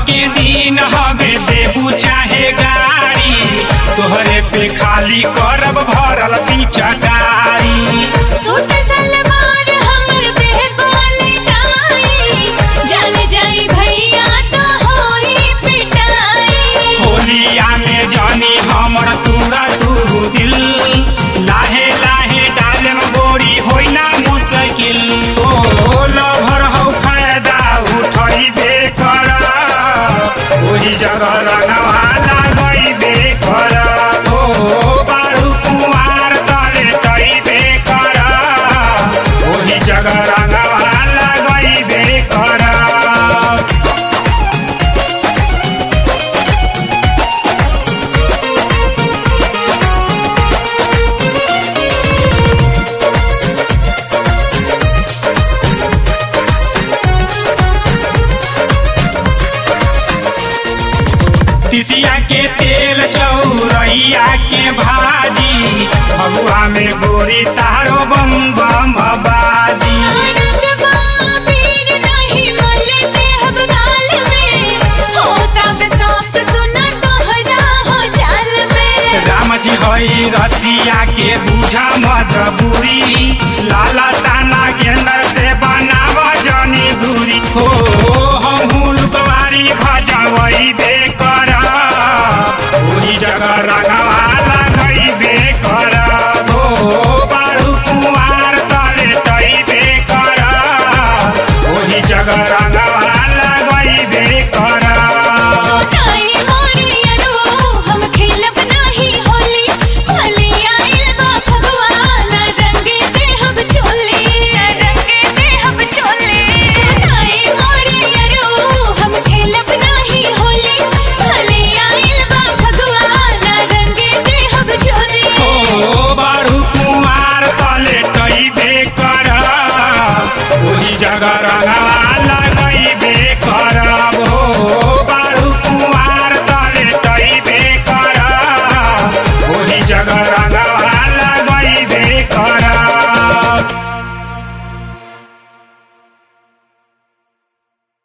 के दिन हवे देबू चाहे गाड़ी तोहरे पे खाली करब भरल पीछा गाड़ी सूट सलवार हमर देह बोले टाई जान जाई भैया तो होई पिटाई होलिया में जानी हमर तूरा तू दिल लाहे लाहे डालम गोरी होई ना मुश्किल ओ लभर हौ फायदा उठई बे कर ओही जगह रंगवा लगई बे कर ओ बारू कुमार तले तई बे कर ओही जगह रंगवा लगई बे कर तिसिया के तेल चौरैया के भाजी भगुआ में गोरी तारो बम बम बाजी रंग बाबीर नहीं मले देहब गाल में होता बेसौत सुना तोहरा हो जाल में राम जी हई रसिया के